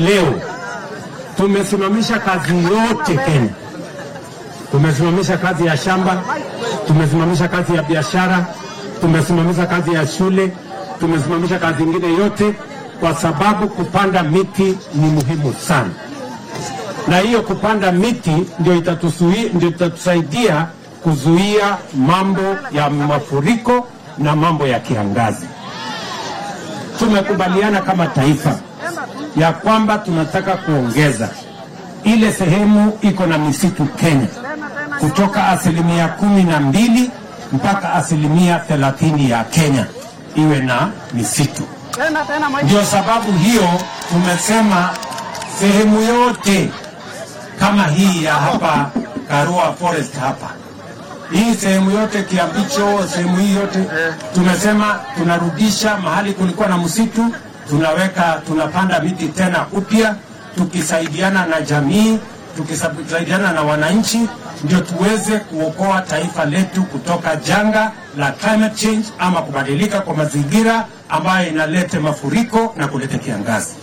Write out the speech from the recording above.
leo tumesimamisha kazi yote Kenya. Tumesimamisha kazi ya shamba, tumesimamisha kazi ya biashara, tumesimamisha kazi ya shule, tumesimamisha kazi ingine yote, kwa sababu kupanda miti ni muhimu sana, na hiyo kupanda miti ndio itatusui, ndio itatusaidia kuzuia mambo ya mafuriko na mambo ya kiangazi. Tumekubaliana kama taifa ya kwamba tunataka kuongeza ile sehemu iko na misitu Kenya kutoka asilimia kumi na mbili mpaka asilimia thelathini ya Kenya iwe na misitu. Ndio sababu hiyo tumesema sehemu yote kama hii ya hapa Karua Forest hapa hii sehemu yote Kiambicho, sehemu hii yote tumesema tunarudisha mahali kulikuwa na msitu, tunaweka tunapanda miti tena upya, tukisaidiana na jamii, tukisaidiana na wananchi, ndio tuweze kuokoa taifa letu kutoka janga la climate change ama kubadilika kwa mazingira ambayo inaleta mafuriko na kuleta kiangazi.